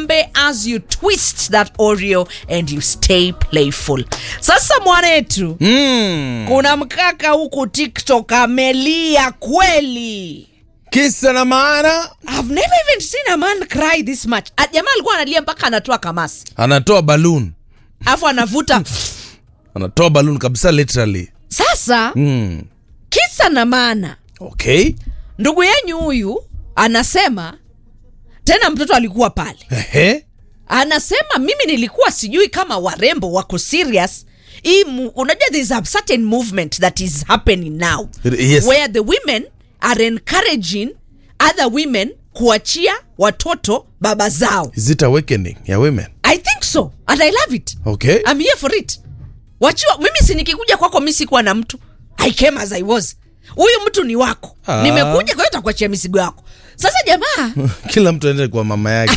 pombe as you twist that oreo and you stay playful sasa mwanetu Mm. kuna mkaka huku tiktok amelia kweli Kisa na maana I've never even seen a man cry this much Ah, jamaa alikuwa analia mpaka anatoa kamasi anatoa balloon, alafu anavuta anatoa balloon kabisa literally. sasa Mm. kisa na maana Okay. ndugu yenyu huyu anasema tena mtoto alikuwa pale Ehe. anasema mimi nilikuwa sijui kama warembo wako serious hii mu- unajua there is a certain movement that is happening now Yes. where the women are encouraging other women kuachia watoto baba zao Is it awakening ya women? i think so and i love it Okay. I'm here for it wachiwa mimi si nikikuja kwako mi sikuwa na mtu i came as i was huyu mtu ni wako Ah. nimekuja kwa hiyo takuachia mizigo yako sasa jamaa Kila mtu aende kwa mama yake.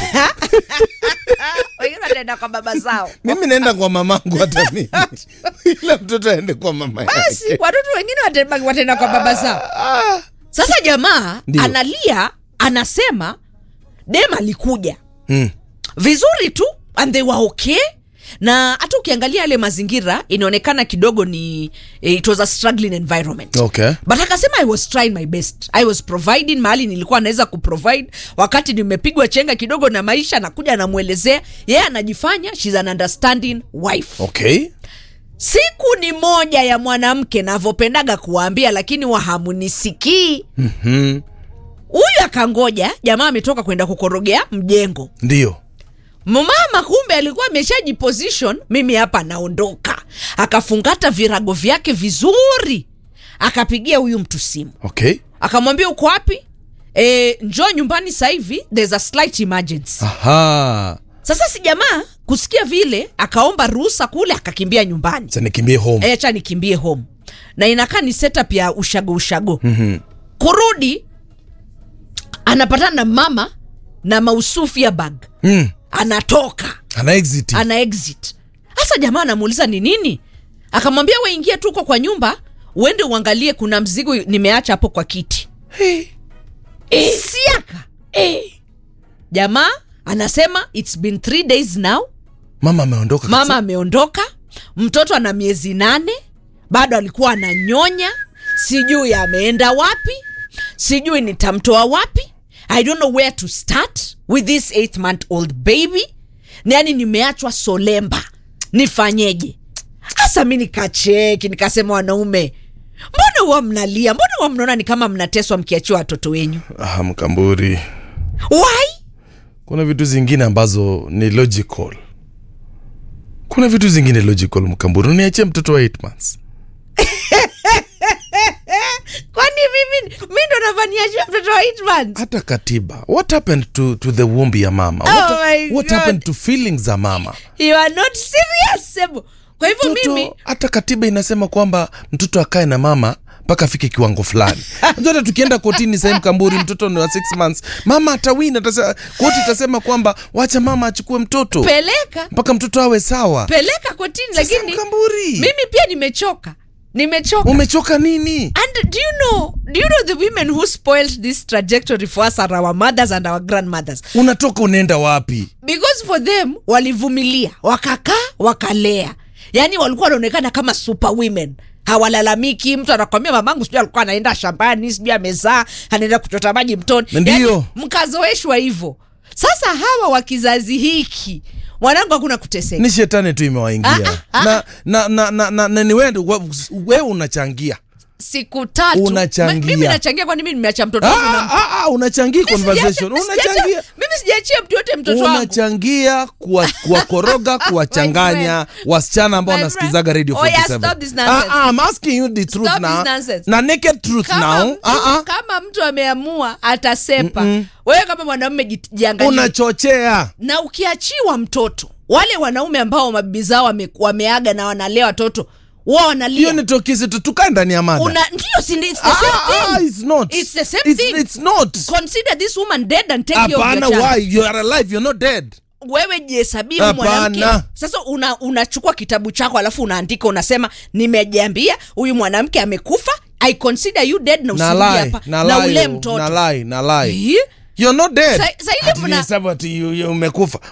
wengine wataenda kwa baba zao Mimi naenda kwa mamangu hata mimi. Kila mtoto aende kwa mama basi yake. watoto wengine wate- wataenda kwa baba zao Ah. sasa jamaa Ndio. analia anasema dem alikuja Mm. vizuri tu and they were okay na hata ukiangalia yale mazingira inaonekana kidogo ni eh, it was a struggling environment Okay. but akasema i was trying my best i was providing mahali nilikuwa naweza kuprovide wakati nimepigwa chenga kidogo na maisha nakuja namwelezea yeye anajifanya shes an understanding wife Okay. siku ni moja ya mwanamke navyopendaga kuwaambia lakini wahamunisikii Mhm. huyu akangoja jamaa ametoka kwenda kukorogea mjengo Ndio. mama kumbe alikuwa ameshajiposition mimi hapa naondoka akafungata virago vyake vizuri akapigia huyu mtu simu Okay. akamwambia uko wapi e, njoo nyumbani sasa hivi there's a slight emergency Aha. sasa si jamaa kusikia vile akaomba ruhusa kule akakimbia nyumbani Sasa nikimbie home. acha nikimbie home na inakaa ni setup ya ushago ushago mm-hmm. kurudi anapatana na mama na mausufia bag Mm. anatoka Ana exit. ana exit hasa jamaa anamuuliza ni nini akamwambia we ingia tu uko kwa nyumba uende uangalie kuna mzigo nimeacha hapo kwa kiti Hey. e, siaka e. jamaa anasema its been three days now Mama ameondoka. mama ameondoka mtoto ana miezi nane bado alikuwa ananyonya sijui ameenda wapi sijui nitamtoa wapi i don't know where to start with this eight month old baby yani nimeachwa solemba nifanyeje hasa mi nikacheki nikasema wanaume mbona huwa mnalia mbona huwa mnaona ni kama mnateswa mkiachiwa watoto wenyu Ah, mkamburi. why Kuna vitu zingine ambazo ni logical. Kuna vitu zingine logical mkamburi. Uniachie mtoto wa 8 months. kwani mimi mi ndo navaniachia mtoto wa eight months hata katiba what happened to, to the womb ya mama Oh what, my what God. happened to feelings za mama you are not serious Sebo. kwa hivyo mimi mtoto hata katiba inasema kwamba mtoto akae na mama mpaka afike kiwango fulani Unajua hata tukienda kotini sahii mkamburi mtoto ni wa six months mama atawin atasema koti itasema kwamba wacha mama achukue mtoto peleka mpaka mtoto awe sawa peleka kotini Sasa lakini mkamburi mimi pia nimechoka nimechoka umechoka nini and do you know do you know the women who spoiled this trajectory for us are our mothers and our grandmothers unatoka unaenda wapi because for them walivumilia wakakaa wakalea yaani walikuwa wanaonekana kama super women hawalalamiki mtu anakwambia mamangu sijui alikuwa anaenda shambani sijui amezaa anaenda kuchota maji mtoni Ndiyo. Yaani, mkazoeshwa hivyo sasa hawa wa kizazi hiki mwanangu hakuna kuteseka ni shetani tu imewaingia na, na, na, na, na, na ni wewe wewe unachangia siku tatu Unachangia. Mi- mimi nachangia kwani mimi nimeacha mtoto wangu na Ah, ah, ah, unachangia Mimi sijaacha- conversation mimi sijaacha- unachangia mimi sijaachia mtu yote mtoto wangu unachangia kuwa- kuwakoroga kuwachanganya wasichana ambao My wanasikizaga radio friend. Oh, yeah, 47. stop this nonsense. Ah, ah, I'm asking you the truth Stop now. this nonsense. na naked truth kama, now mtu, ah, ah. kama mtu ameamua atasepa wewe kama mwanaume ji- jiangalie unachochea na ukiachiwa mtoto wale wanaume ambao mabibi zao wame, wameaga na wanalea watoto wao hiyo wanalia ni tokisi tu tukae ndani ya mada una ndio si it's the Ah, same ah, thing it's not. It's the same It's- thing. it's not. consider this woman dead and take care of hapana your child why you are alive you're not dead wewe jihesabie huyu mwanamke Hapana. sasa una, unachukua kitabu chako alafu unaandika unasema nimejiambia huyu mwanamke amekufa i consider you dead na na usirudi lie hapa na na ule lie mtoto na lie na lie Eh? you're not dead Sa- sa ile Ati mna- hesabu ati you- you umekufa